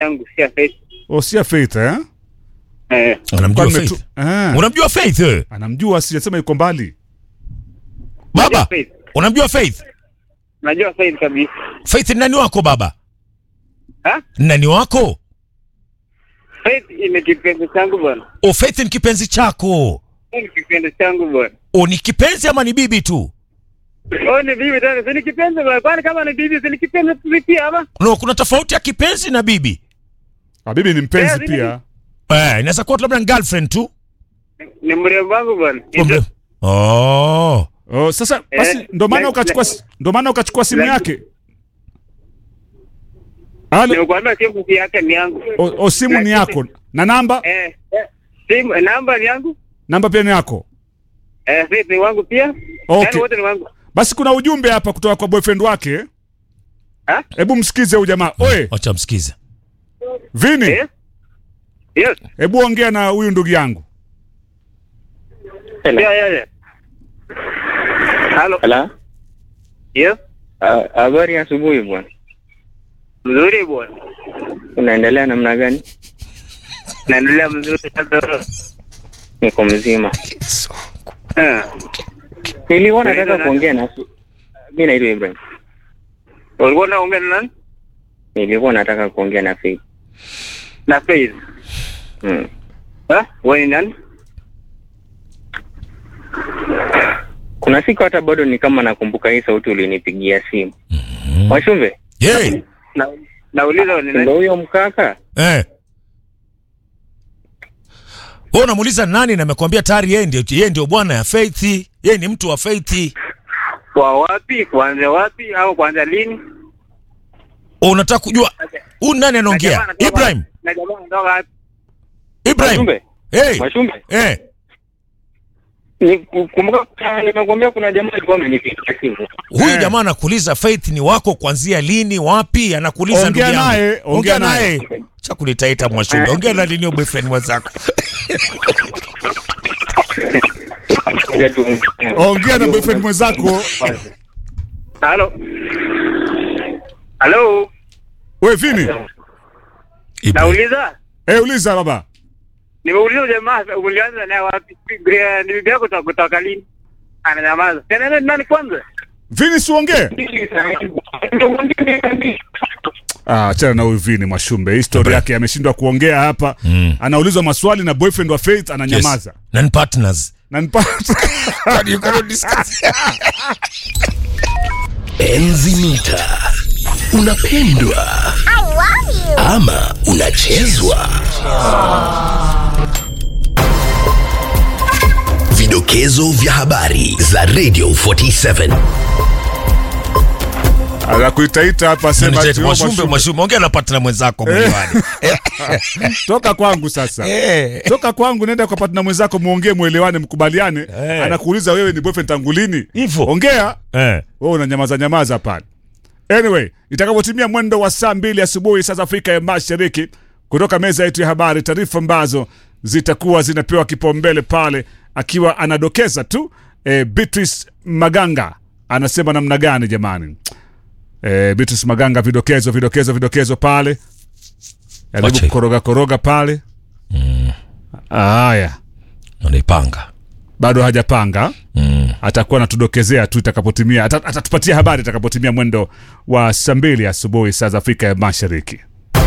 yangu si ya Faith. Osia Faith eh? Eh, Unamjua Kwa Faith? nimetu- eh. Unamjua Faith? eh? Anamjua sijasema yuko mbali. Baba, Faith. unamjua Faith? Najua Faith kabisa. Faith ni nani wako baba? Ha? Ni Nani wako? Faith ni kipenzi changu bwana. O, Faith ni kipenzi chako. Ni kipenzi changu bwana. O, ni kipenzi ama ni bibi tu? Oh, ni bibi tena, si ni kipenzi bwana. Kwani kama ni bibi, si ni kipenzi tu pia ama? No, kuna tofauti ya kipenzi na bibi. Ah, bibi ni mpenzi Eh, bibi- pia. Eh, inaweza kuwa labda ni girlfriend tu. Ni mrembo wangu bwana. Kumbe- Oh. Oh, sasa basi Eh, ndo maana like- ukachukua like- ndo maana ukachukua simu like- yake. Halo, Nimekuambia simu si yake ni yangu. o, o simu ni yako na namba Eh, eh, simu namba ni yangu. namba pia ni yako. Eh, Faith ni wangu pia. Okay. Yaani wote ni wangu. Basi kuna ujumbe hapa kutoka kwa boyfriend wake. Ha? Hebu msikize huyu jamaa. Oe, Wacha msikize. Vini, Eh? Yes. hebu ongea na huyu ndugu yangu. Yeah, yeah, yeah. Halo. Hello. Yes. Ah, Habari ya asubuhi bwana. Mzuri bwana. Unaendelea namna gani? Naendelea mzuri sasa. Niko mzima. Eh. Nilikuwa Unaitwa nataka nani? kuongea na mimi naitwa Ibrahim. Ulikuwa unaongea na nani? Nilikuwa nataka kuongea na Faith. Na Faith. Mm. Eh? Wewe ni nani? Kuna siku hata bado ni kama nakumbuka hii sauti ulinipigia simu. Mwashumbe, Yeah. Na nauliza wewe ni ndio nani? huyo mkaka? Eh. Wewe unamuuliza nani na amekwambia tayari yeye ndio yeye ndio bwana ya Faith. Yeye ni mtu wa Faith. Kwa wapi? Kuanzia wapi au kuanzia lini? Unataka kujua huyu nani Na anaongea? jamaa anatoka- Ibrahim. Na jamaa anatoka wapi? Ibrahim. Mwashumbe, Eh. Mwashumbe. Eh. Ni kumbuka nimekwambia kuna jamaa alikuwa amenipigia simu. Huyu Eh. jamaa anakuuliza Faith ni wako kuanzia lini, wapi? Anakuuliza Ongea ndugu yangu. naye, ongea naye. Cha kunitaita Mwashumbe. Ongea na lini huyo boyfriend mwenzako? Ngoja tu- Ongea na boyfriend mwenzako. Halo. Halo. We Vini, Ibrahim. Nauliza. eh, uliza baba. Nimeuliza jamaa ulianza naye wapi? Gre- Ni bibi yako kutoka kutoka lini? Ananyamaza. Tena nani nani kwanza? Vini siongee. Ah, achana na huyu Vini Mwashumbe. Hii story Dobra. yake ameshindwa kuongea hapa. Mm. Anaulizwa maswali na boyfriend wa Faith ananyamaza. Yes. Na ni partners. Na nipata. you cannot discuss. Enzi mita unapendwa ama unachezwa. Vidokezo vya habari za Radio 47 Anakuitaita hapa sema ati wewe Mwashumbe, Mwashumbe. Mwashumbe, ongea na partner mwenzako mwelewani. Toka kwangu sasa. Eh. Toka kwangu nenda kwa partner mwenzako muongee muelewane mkubaliane. Eh. Anakuuliza wewe ni boyfriend tangu lini? Hivyo. Ongea. Eh. wewe unanyamaza nyamaza pale. Anyway, itakapotimia mwendo wa saa mbili asubuhi saa za Afrika ya Mashariki, kutoka meza yetu ya habari, taarifa ambazo zitakuwa zinapewa kipaumbele pale, akiwa anadokeza tu e, Beatrice Maganga anasema namna gani jamani? E, Beatrice Maganga, vidokezo vidokezo vidokezo pale, Wacha jaribu hiyo. kukoroga koroga pale. Haya, Unaipanga. bado hajapanga Mm. atakuwa anatudokezea tu itakapotimia, ata- atatupatia habari itakapotimia mwendo wa saa mbili asubuhi saa za Afrika ya Mashariki.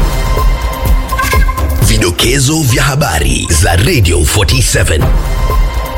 Vidokezo vya habari za Radio 47